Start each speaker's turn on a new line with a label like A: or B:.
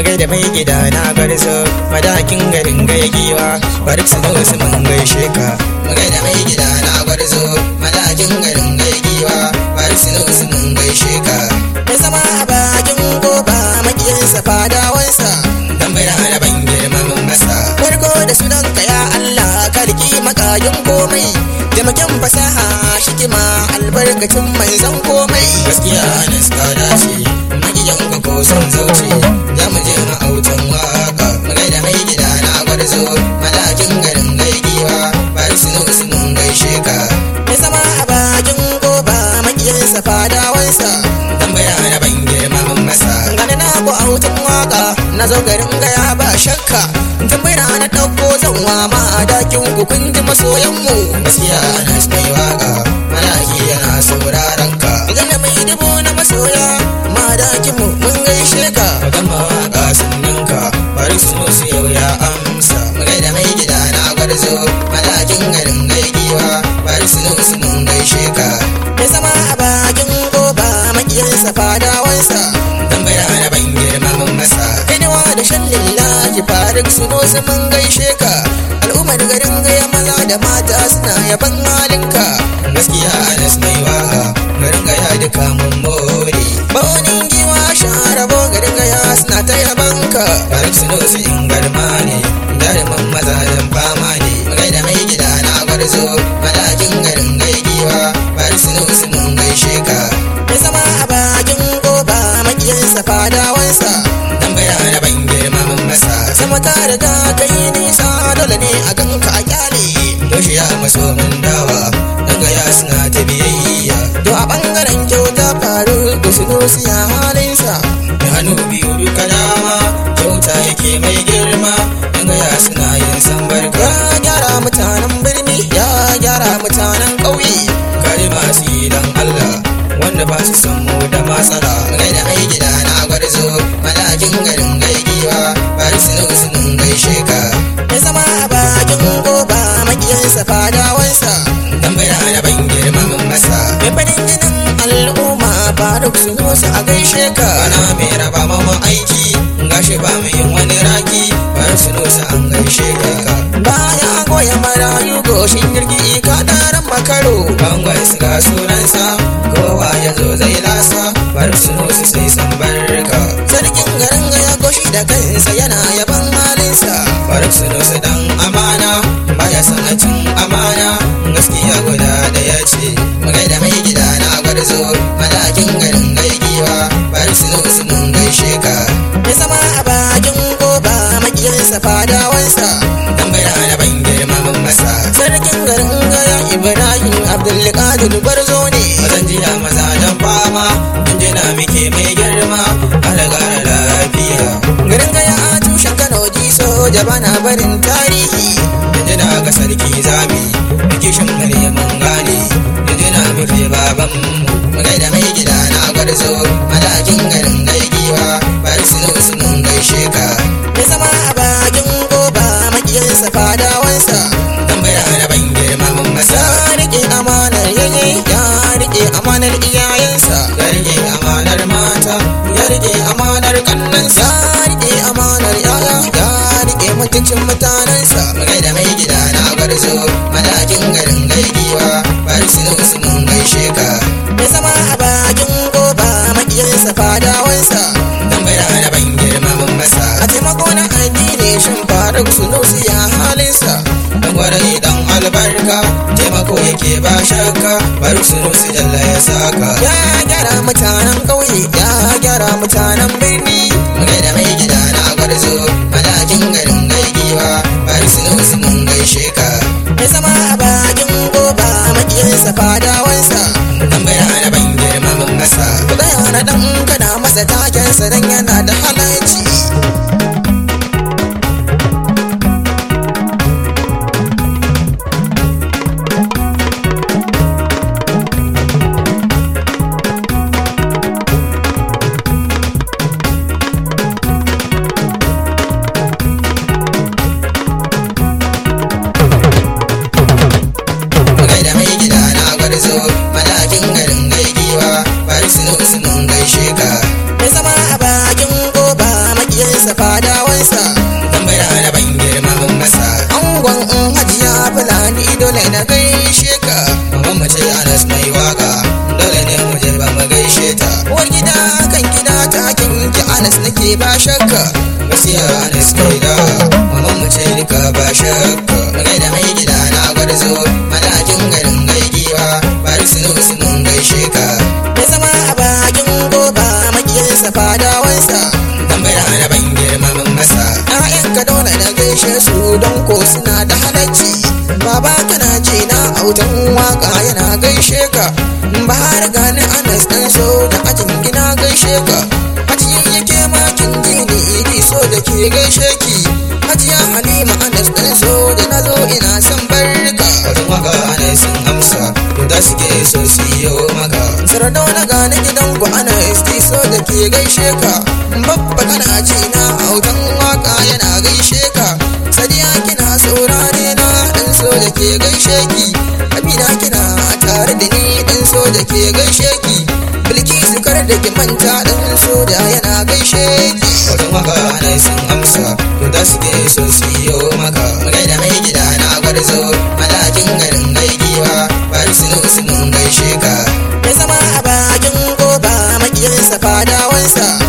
A: magai da mai gida na garzo madakin garin gaya giwa bari su zo su mun gaishe ka magai da mai gida na garzo madakin garin gaya giwa bari su zo su mun gaishe ka ya zama a bakin goba makiyinsa fadawansa dan bai da ban girmamin masa farko da sunanka ya Allah karki makayin komai taimakon fasaha shikima albarkacin mai zan komai gaskiya na suka dace magiyan ka ko son zauce za mu je ma'autan waka magai da mai gida na gwarzo madakin garin gaigiwa bari su zo su mun gaishe ka ya zama a bakin goba makiyinsa fadawansa tambaya na ban girmamin masa gani na ku autan waka na zo garin gaya ba shakka tambaya na ɗauko zanwa ma dakin ku kun ji masoyanmu gaskiya na mai waka malaki yana sauraron ka gana mai dubu na masoya ma dakin mu mun gaishe ka wajen mawaka sannan ka bari su musu yau ya amsa mu gaida mai gida na gwarzo malakin garin gaigiwa bari su musu mun gaishe ka ya zama a bakin goba makiyarsa fadawansa tambaya na ban girmamin masa kaiwa da shan lillahi farik su musu mun gaishe ka al'ummar garin gaya maza da mata suna yaban halinka gaskiya anas mai waka garin gaya duka mun more baunin giwa sharabo garin gaya suna ta yabanka farik su musu in garma ne jaruman mazajen fama ne magai da mai gida na gwarzo madakin garin gaigiwa farik su musu mun gaishe ka ya zama a bakin goba makiyinsa fadawansa tambaya na ban girmamin masa sama ta riga kai nisa dole ne a ganka a kyale yaushe ya maso mun dawa daga ya suna ta biyayya to a bangaren kyauta faru da su ya halinsa da hannu biyu duka dama kyauta yake mai girma daga ya suna yin sambarka ya gyara mutanen birni ya gyara mutanen ƙauye kare masu yi don Allah wanda ba su san mu da matsala gai da ai gida na gwarzo madakin garin gaigiwa bari su nu su nun gaishe ka ya zama a bakin goba makiyansa fadawansa tambaya da ban girmamin masa mai farin jinin al'umma faruk su nusu a gaishe ka ana mai raba mama aiki gashi ba mu yin wani raki bari su nusu an gaishe ka baya goya marayu goshin jirgi ka daren makaro bangon su ga sunansa kowa ya zo zai lasa bari su nusu sai san barka sarkin garin ya goshi da kansa yana yaban halinsa bari su nusu dan amana baya sanacin amana gaskiya guda da ya ce magai da mai gida na gwarzo madakin garin gaigiwa bari su nusu mun gaishe ka ya zama a bakin goba makiyarsa fadawansa tambaya na ban girmamin masa sarkin garin gaya ibrahim abdulkadir gwarzo ne mazan jiya maza dan fama injina muke mai girma alagara lafiya garin gaya a tushen kano jiso jaba na barin tarihi injina ga sarki zami kishin gare mun gane injina muke baban mu da mai gida na gwarzo madakin garin gaigiwa bari su su mun gaishe ka ya zama a bakin goba makiyarsa fadawansa tambaya na ban girmamin masa ya rike amanar yayi ya rike amanar iyayensa ya rike amanar mata ya rike amanar kannansa ya rike amanar yaya ya rike mutuncin mutanensa magai da mai gida na gwarzo madakin garin gaigiwa bari su su mun gaishe ka ya zama a bakin goba makiyarsa fadawansa tambaya na ban girmamin masa a taimako na addini shin faruk sunusi ya halinsa dan gwarai dan albarka taimako yake ba shakka faruk sunusi jalla ya saka ya gyara mutanen ƙauye ya gyara mutanen birni magai da mai gida na gwarzo madakin garin gaigiwa faruk sunusi mun gaishe ka ya zama a bakin goba makiyarsa fadawansa tambaya na ban girmamin masa ku gaya na dan kana masa takensa dan yana da halarci Magai da mai gida na gwarzo madakin garin gaigiwa bari su nun gaishe ka ya zama a bakin autan waka yana gaishe ka bahar gani anas dan so da ajin gina gaishe ka hajiyan yake makin jini idi so da ke gaishe ki hajiya halima anas dan so da na zo ina son barka autan waka anas sun amsa to da suke so su yi maka sardauna gani gidan ku anas di so da ke gaishe ka babba kana ji na autan waka yana gaishe ka sadiya kina saurare na dan so da ke gaishe ki amina kina tare da ni dan so da ke gaishe ki bilkisu kar da ki manta dan so da yana gaishe ki autan waka anas sun amsa to da suke so su yi maka gaida mai gida na gwarzo malakin garin gaigiwa bari su mun gaishe ka ya zama a bakin koba makiyarsa fadawansa